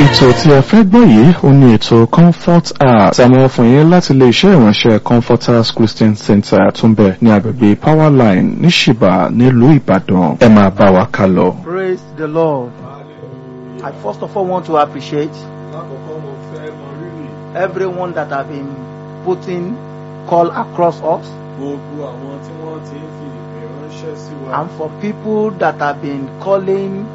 ètò tí ẹ fẹ́ gbọ́ yìí ó ní ètò comfort hour tí a mọ̀ fún yín láti ilé iṣẹ́ ìránṣẹ́ comforters christian center tó ń bẹ ní agbègbè powerline ní ṣìbà nílùú ìbàdàn ẹ máa bá wa ká lọ. Praise the Lord. I first of all want to appreciate lákọ̀ọ́kọ́ mo fẹ́ mọ rírì everyone that have been putting call across us gbogbo àwọn tí wọ́n ti ń fi ìpè ránṣẹ́ sí wa and for people that have been calling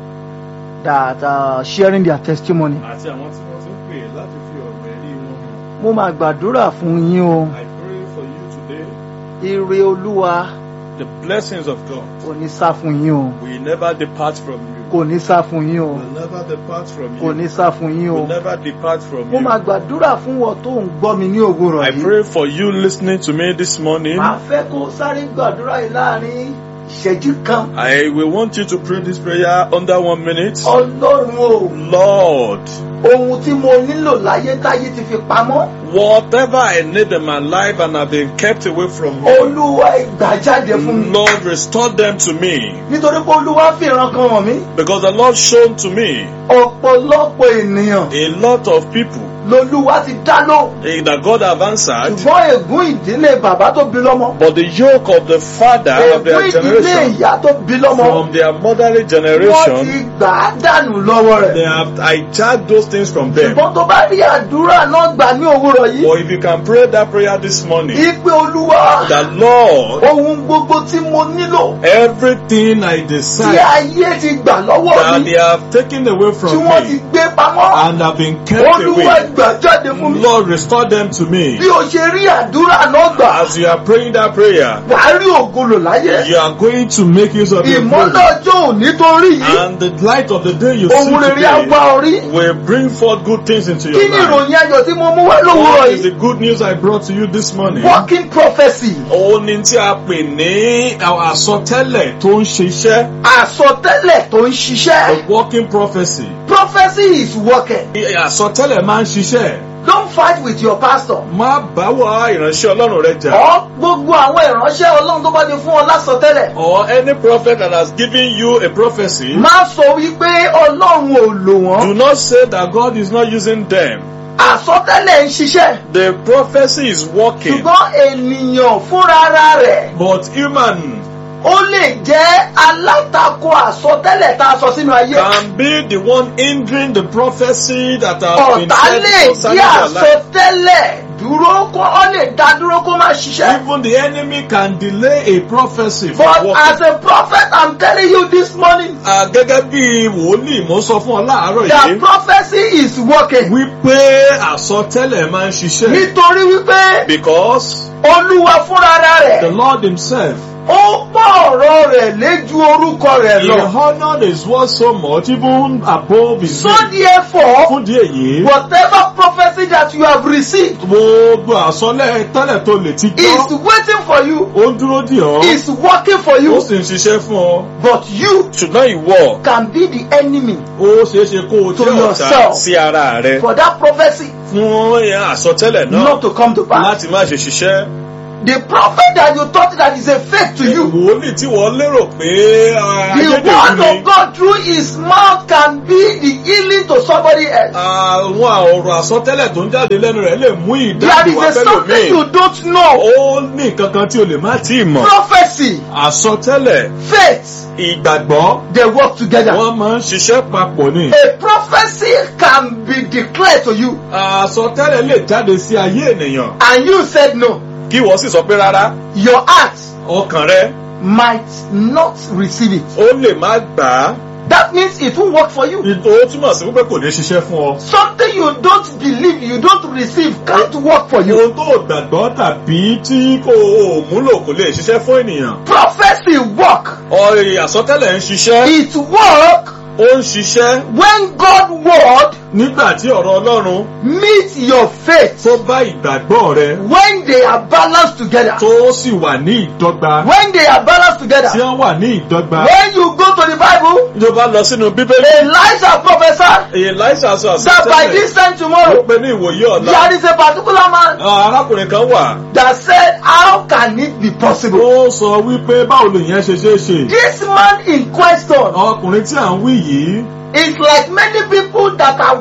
that are sharing their testimony. àti àwọn tí wọ́n ti ń pè láti fi ọ̀rọ̀ ẹ̀rí wọn hàn. Mo máa gbàdúrà fún yín o. I pray for you today Ire Olúwa the blessings of God kò ní sá fún yín o. will never depart from you. Kò ní sá fún yín o. will never depart from you. Kò ní sá fún yín o. will never depart from Mo you. máa gbàdúrà fún wọn tó ń gbọ́ mi ní òwúrọ̀ I yìí. pray for you listening to me this morning. Màá fẹ́ kó sáré gbàdúrà yìí láàrin ìṣẹ́jú kan. I will want you to pray this prayer under one minute. Ọlọ́run o, Lord, ohun tí mo nílò láyé táyé ti fi pamọ́. whatever I need in my life and have been kept away from me, Olúwa ìgbà jáde fún mi. Lord, restore them to me. Nítorí pé Olúwa fi ìran kan hàn mí. Because the Lord shown to me Ọ̀pọ̀lọpọ̀ ènìyàn a lot of people lolúwa ti dá lóhùn. eh, that God have answered, Ṣùgbọ́n ègún ìdílé bàbá tó bí lọ́mọ. but the yoke of the father of Ègún their ìdílé generation, ìyá tó bí lọ́mọ. from their motherly Wọ́n ti generation, gbà á dànù lọ́wọ́ they rẹ̀. have hijacked those things from them. Ṣùgbọ́n tó bá rí àdúrà náà gbà ní òwúrọ̀ yìí. But if you can pray that prayer this morning, Ìpè Olúwa. that Lord, Ohun gbogbo tí mo nílò. everything I Tí desire ayé ti gbà lọ́wọ́ that mi. they have taken away Tí from wọ́n ti me gbé pamọ́. and have been kept Olúwa away, gbà jáde fún mi. Lord, restore them to me. Bí o ṣe rí àdúrà náà gbà. As you are praying that prayer, Wàá rí ògolo láyé. you are going to make use of your Ìmọ́lẹ̀ glory. ọjọ́ òní tó rí yìí. And the light of the day you see Ohun rere á today wá orí. will bring forth good things into Kí your ni life. ìròyìn ayọ̀ tí mo mú wá lówùúrọ̀ What is yìí? the good news I brought to you this morning? Working prophecy. Òun ni tí a pè ní àwọn àsọtẹ́lẹ̀ tó ń ṣiṣẹ́. Àsọtẹ́lẹ̀ tó ń ṣiṣẹ́. A working prophecy. Prophecy is working. Àsọtẹ́lẹ̀ máa ń ṣiṣẹ́. Don't fight with your pastor. Má bá wà ìránṣẹ́ Ọlọ́run rẹ jà. Ọ gbogbo àwọn ìránṣẹ́ Ọlọ́run tó bá ti fún ọ lásọtẹ́lẹ̀. Or any prophet that has given you a prophecy, Má sọ wípé Ọlọ́run ò lò do wọ́n. not say that God is not using them. Àsọtẹ́lẹ̀ ń ṣiṣẹ́. The prophecy is working, Ṣùgbọ́n ènìyàn fúnra rẹ̀ but human ó lè jẹ́ alátakò àsọtẹ́lẹ̀ tá a sọ sínú ayé. can be the one hindering the prophecy that has been Ọ̀tá said lè concerning dí your life. àsọtẹ́lẹ̀ dúró kó ọ lè dá dúró kó má ṣiṣẹ́. Even the enemy can delay a prophecy from But as working. a prophet I'm telling you this morning Ah, Gẹ́gẹ́ bí wòlíì mo sọ fún ọ láàárọ̀ the yìí prophecy is working. wípé àsọtẹ́lẹ̀ máa ń ṣiṣẹ́. Nítorí wípé Because Olúwa fúnra the rẹ̀ Lord himself ó pọ̀ ọ̀rọ̀ rẹ̀ léjú orúkọ rẹ̀ he lọ. honoured his word so much even above his So name. therefore Fún díẹ̀ yìí, whatever prophecy that you have received gbogbo àsọlẹ̀ tẹ́lẹ̀ tó lè ti is gbọ́, waiting for you ó ń dúró dì ọ́, is working for ó you sì ń ṣiṣẹ́ fún ọ. but you Ṣùgbọ́n ìwọ, can be the enemy ó ṣeé ṣe kó o To jẹ́ ọ̀tá yourself. sí ara rẹ for that prophecy fún àsọtẹ́lẹ̀ náà not to come to pass. láti má ṣe ṣiṣẹ́. The prophet that you thought that is a fake to you Wòlíì tí wọ́n lérò pé ah, The ayédèrú word ni. of God through his mouth can be the healing to somebody else. Àwọn ọ̀rọ̀ àsọtẹ́lẹ̀ tó ń jáde lẹ́nu rẹ̀ lè mú There ìdájọ́ wá is a something fẹ́lòmíì. you don't know. Ó ní nǹkan kan tí o lè má tí ì mọ̀. Prophecy, Àsọtẹ́lẹ̀, faith, ìgbàgbọ́, they work together. wọ́n máa ń ṣiṣẹ́ papọ̀ ni. A prophecy can be declared to you Àsọtẹ́lẹ̀ lè jáde sí ayé ènìyàn. and you said no. Kí wọ́n sì sọ pé rárá, Your heart ọkàn rẹ might not receive it. ó lè má gbà á. That means it won't work for you. Ó túmọ̀ sí wípé kò ní ṣiṣẹ́ fún ọ. Something you don't believe, you don't receive, can't work for you. Ohun tó gbàgbọ́ tàbí tí kò múlò kò lè ṣiṣẹ́ fún ènìyàn. Prophecy work. Ọ̀rẹ́ àsọtẹ́lẹ̀ ń ṣiṣẹ́, It work ó ń ṣiṣẹ́ when God word nígbà tí ọ̀rọ̀ Ọlọ́run meet your faith. tó bá ìgbàgbọ́ rẹ when they are balanced together. tó sì wà ní ìdọ́gba when they are balanced together. tí wọ́n wà ní ìdọ́gba. when you go to the bible. Tó bá lọ sínú Bíbélì, Elijah prophesied èyí láìsà sọ that by àsọtẹ́lẹ̀ this time ó tomorrow pe ní ìwòye ọ̀la. there is a particular man Ah, Arákùnrin kan wà that said how can it be possible. ó sọ wípé báwo lèyẹn ṣe ṣe é ṣe. this man in question Ọkùnrin tí à ń wí yìí is like many people that are working with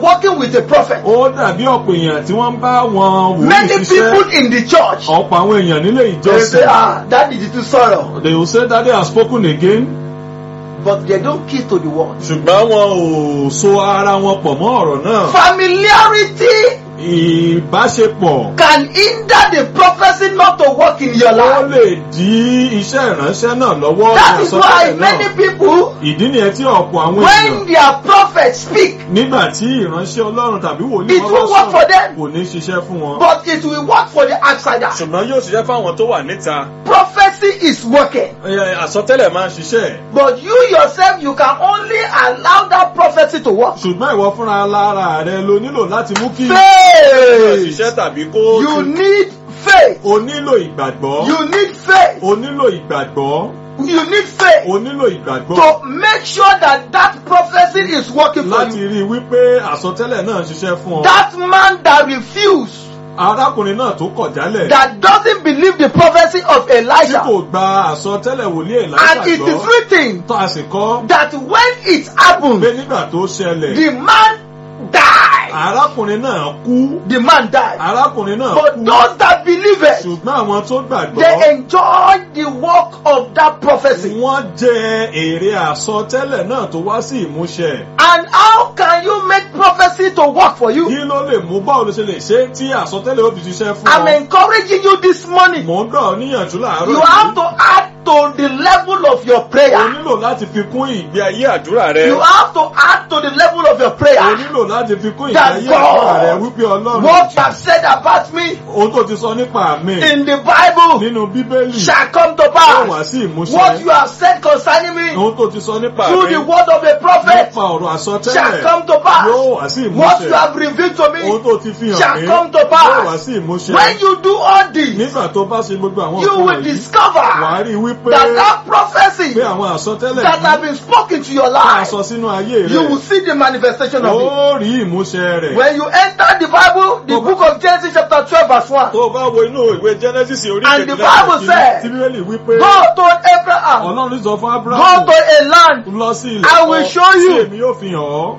with a prophet. ó dàbí ọ̀pọ̀ èèyàn tí wọ́n ń bá wọn wòlíì Many people ṣiṣẹ́ in the church ọ̀pọ̀ àwọn èèyàn nílé they say, ìjọsìn ah, that is too sorrow. they will say that they have spoken again But they don't key to the word. ṣùgbọ́n wọn ò so ara wọn pọ̀ mọ́ ọ̀rọ̀ náà Familiarity ìbáṣepọ̀ can hinder the prophecy not to work in your ó life. lè dí iṣẹ́ ìránṣẹ́ náà lọ́wọ́ That ní is why àsọtẹ́lẹ̀ many náà people, ìdí nìyẹn tí ọ̀pọ̀ àwọn when èèyàn their prophets speak, nígbà tí ìránṣẹ́ ọlọ́run tàbí wòlíì It wọn will bá work for sọ̀rọ̀ them. kò ní ṣiṣẹ́ fún wọn. but it will work for the outsider. ṣùgbọ́n yóò ṣiṣẹ́ fáwọn tó wà níta Prophecy is working. Ẹ, àsọtẹ́lẹ̀ máa ń ṣiṣẹ́ But you yourself, you can only allow that prophecy to work. ṣùgbọ́n ìwọ fúnra lára rẹ ló nílò láti mú kí Faith. ṣiṣẹ́ tàbí kó You need faith. o nílò ìgbàgbọ́ You need faith. o nílò ìgbàgbọ́ You need faith o nílò ìgbàgbọ́ to make sure that that prophecy is working for láti you. rí i wípé àsọtẹ́lẹ̀ náà ń ṣiṣẹ́ fún ọ. That man that refused, arákùnrin náà tó kọ̀ jálẹ̀ that doesn't believe the prophecy of tí Elijah, kò gba àsọtẹ́lẹ̀ wòlíì and Èlíṣà it is gbọ́ written tó a sì kọ́ that when it pé happened, nígbà tó ṣẹlẹ̀ the man died. arákùnrin náà kú The man died. arákùnrin náà But kú those that believe it, ṣùgbọ́n àwọn tó gbàgbọ́ they enjoy the work of that prophecy. wọ́n jẹ èrè àsọtẹ́lẹ̀ náà tó wá sí ìmúṣẹ. And how can you make prophecy to work for you? kí ló lè mú báwo ló ṣe lè ṣe tí àsọtẹ́lẹ̀ ó fi ṣiṣẹ́ fún I'm ọ. encouraging you this morning. mò ń gbà ọ́ níyànjú láàárọ̀ You have to add to the level of your o prayer. nílò láti fi kún ìgbé ayé àdúrà rẹ. You have to add to the level of your o prayer. nílò láti fi kún ìgbé That ayé àdúrà rẹ God, wípé ọlọ́run what you have said about me ohun tó ti sọ nípa mi in the Bible nínú bíbélì shall come to yóò wá pass. sí What you ìmúṣẹ. have said concerning me ohun tó ti sọ nípa through mi the word of a prophet nípa ọ̀rọ̀ shall àsọtẹ́lẹ̀ come to pass. yóò wá sí What you ìmúṣẹ. have revealed to me ohun tó ti fi hàn shall mí come to yóò pass. wá sí ìmúṣẹ. When you do all this, nígbà tó bá ṣe gbogbo àwọn you nǹkan will wọ̀nyí discover wàá rí i wípé that that prophecy pé àwọn àsọtẹ́lẹ̀ that have yìí been spoken to your tá a life, sọ sínú ayé you will rẹ̀ see the manifestation of it. ó rí ìmúṣẹ rẹ̀. When you enter the Bible, the Tó bá- book of Genesis chapter 12 verse 1, tó o bá wo inú ìwé Genesis orí And the kejìlá Bible kìíní, said, tí bíbélì wípé God told Abraham, ọlọ́run sọ fún go Abrahamu to a land. lọ sí ilẹ̀ I will kan show you. tí èmi yóò fi hàn ọ́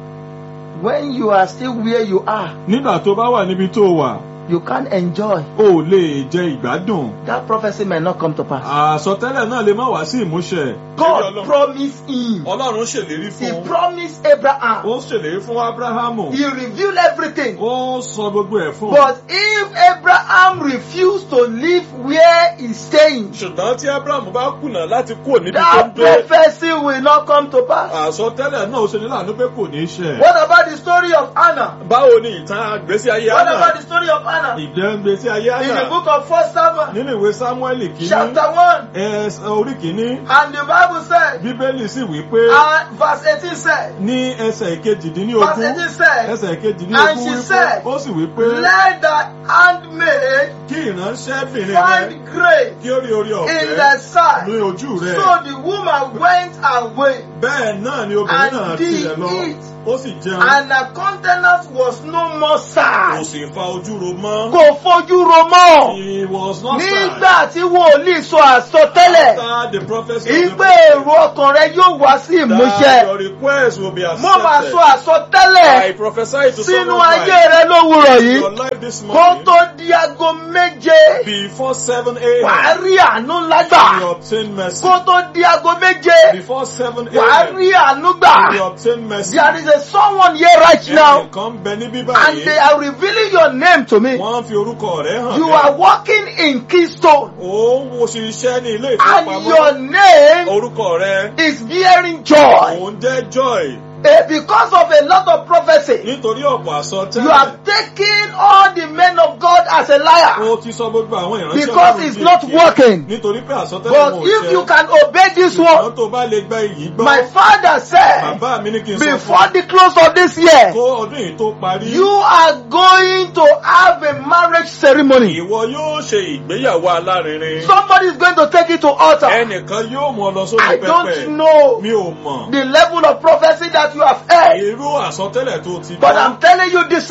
When you are still where you are, nígbà tó bá wà níbi tó wà you can't enjoy. o ò lè jẹ ìgbádùn That prophecy may not come to pass. àsọtẹ́lẹ̀ náà lè má wá sí ìmúṣẹ. God promised him. ọlọ́run ṣèlérí He fún promised Abraham. ó ṣèlérí fún Abrahamu He revealed everything. ó sọ gbogbo ẹ̀ fún un. But if Abraham refused to live where he's staying, ṣùgbọ́n tí Abrahamu bá kùnà láti kúrò níbi tó ń that gbé prophecy will not come to pass. àsọtẹ́lẹ̀ náà ó ṣe ní láàánú pé kò ní í ṣẹ. What about the story of Anna? báwo ni ìtàn àgbésí ayé What Hánà about the story of Anna? ìjẹ́ ń gbésí ayé In the Hánà book of First Samuel, nínú ìwé Sámúẹ́lì kìíní chapter 1, ẹsẹ̀ orí kìíní and the Bible said, bíbélì sì wí pé and verse 18 said, ní ẹsẹ̀ verse ìkejìdínlógún 18 said, ẹsẹ̀ And ìkejìdínlógún she wí pé said, ó sì wí pé let the handmaid kí ìránṣẹ́bìnrin rẹ find grace kí ó rí orí in ọ̀fẹ́ the sight. ní ojú rẹ So the woman went away, bẹ́ẹ̀ náà ni obìnrin And náà did tilẹ̀ lọ eat. ó sì jẹun and her countenance was no more kò sad. sì fa ojú ro mọ́ Kò fojú ro mọ́. he was not sad Nígbà tí wòlíì sọ àsọtẹ́lẹ̀, after the prophecy of the ìgbé èrò ọkàn rẹ yóò wá sí that ìmúṣẹ. your request will be Mo máa accepted sọ àsọtẹ́lẹ̀ I prophesy to sínú someone's ayé life rẹ lówùrọ̀ yìí. your life this Kó morning tó di aago méje, before seven wàá a.m. rí àánú ńlá you gbà. obtain mercy Kó tó di aago méje, before seven wàá a.m. rí àánú you gbà. obtain mercy There is a someone here right now ẹnìkan bẹ níbí and they báyìí are revealing your name to me. wọ́n fi orúkọ rẹ̀ hàn You mí. are working in Keystone ó ń wo ṣiṣẹ́ ní ilé and your ìfowópamọ́ name orúkọ rẹ̀ is bearing joy. òun jẹ́ joy Eh, because of a lot of prophecy, nítorí ọ̀pọ̀ you àsọtẹ́lẹ̀ have taken all the men of God as a liar. ó ti sọ gbogbo àwọn ìránṣẹ́ Because Ọlọ́run it's di not èké. working. nítorí pé àsọtẹ́lẹ̀ But wọn ò if ṣẹ. you can obey this ṣùgbọ́n one, tó bá lè gba èyí gbọ́ my father said, bàbá mi ní kí n sọ fún before the close of this year, kó ọdún yìí tó parí you are going to have a marriage ceremony. ìwọ yóò ṣe ìgbéyàwó alárinrin Somebody is going to take it to altar. ẹnìkan yóò mú ọ lọ I sórí pẹpẹ don't know mi ò mọ̀ the level of prophecy that you have heard, irú àsọtẹ́lẹ̀ tó ti but gbọ́ I'm telling you this morning, ṣùgbọ́n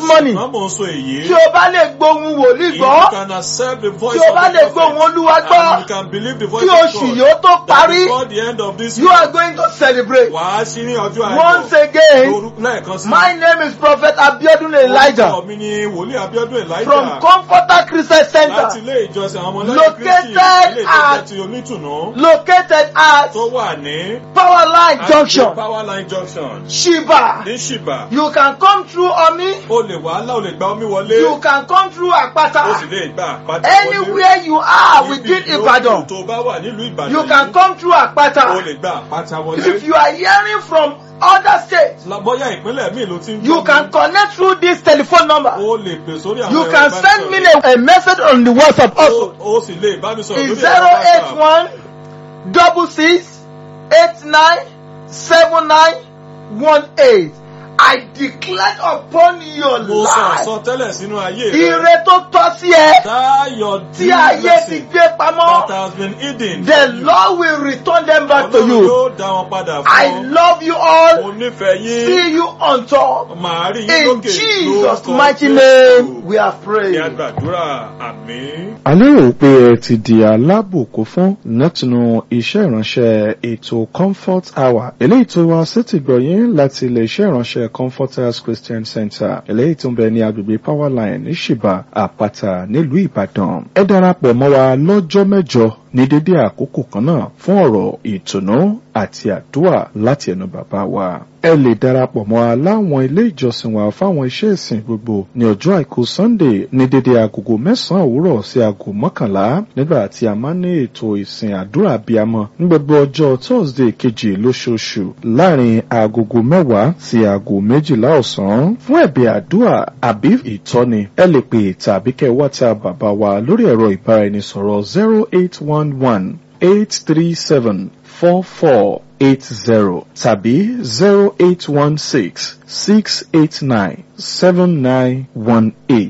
mò ń sọ èyí. tí o bá lè gbóhùn wòlíì If you gbọ́ can accept the voice tí o of bá the lè prophet, gbóhùn olúwa and you gbọ́ can believe the voice kí of oṣù God, yìí ó tó that parí before the end of this you are going to celebrate wàá sí ní ọjọ́ once àìmọ̀ again lórúkọ lẹ́ẹ̀kan sí. my name is prophet abiodun elijah Orúkọ mi ni wòlíì Abíọ́dún from Elijah comforter christian láti center ilé ìjọsìn àwọn ọmọlẹ́yìn Located Kristi ilé ìjọsìn at- ti onítùnú located at tó wà ní powerline junction Powerline Junction shiba ní Ṣìbà. you can come through omi O lè wàhálà o lè gba omi wọlé. you can come through O sì apata lè gba àpáta wọlé. anywhere you are within Ibi yòówù ibadan tó bá wà nílùú Ìbàdàn you can yìí, come through o apata lè gba àpáta if wọlé. you are hearing from other states La- Bóyá ìpínlẹ̀ míì ló ti ń you gbọ́ can mi. connect through this telephone number O lè pè sórí àwọn you ẹ̀rọ can send me ìbánisọ̀rọ̀. a, a message on the whatsapp also O o sì lè bá mi sọ̀rọ̀ is lórí zero ẹ̀rọ eight WhatsApp. one double six eight nine seven nine one eight I declare upon your Mo sọ life àsọtẹ́lẹ̀ sínú ayé rẹ. ire tó tọ́ sí ẹ Táyọ̀ tí ayé ti gbé that pamọ́ has been hidden. the Lord will return them back to Ọlọ́run you yóò dá wọn padà fún I ọ. love you all Mo nífẹ̀ẹ́ yín. see you on top Màá rí yín in lókè Jesus lórúkọ mighty Jésù. name we have Ní prayed. àgbàdúrà àmín. a lérò pé ẹ ti di alábòkó fún látinú iṣẹ́ ìránṣẹ́ ètò comfort hour eléyìí tó wá sétí gbọ̀yìn láti ilé iṣẹ́ ìránṣẹ́ comforters christian center eléyìí tó ń bẹ ní agbègbè powerline ní ṣìbà àpáta nílùú ìbàdàn ẹ darapọ̀ mọ́ wa lọ́jọ́ mẹ́jọ ní dédé àkókò kan náà fún ọ̀rọ̀ ìtùnú àti àdúrà láti ẹnu bàbá wa ẹ lè darapọ̀ mọ́ wa láwọn ilé ìjọsìn wa fáwọn iṣẹ́ ìsìn gbogbo ní ọjọ́ àìkú sunday ní dédé agogo mẹ́sàn-án òwúrọ̀ sí aago mọ́kànlá nígbà tí a máa ń ní ètò ìsìn àdúrà abiyamọ ní gbogbo ọjọ́ thursday kejì lóṣooṣù láàrin agogo mẹ́wàá sí aago méjìlá ọ̀sán fún ẹ̀bẹ̀ àdúrà àbí ìtọ́ni ẹ lè pè tàbí kẹ́ whatsapp bàbá wa lórí ẹ̀rọ ìbáraẹnisọ̀rọ̀ zero eight one one eight three seven four four eight zero tàbí zero eight one six six eight nine seven nine one eight.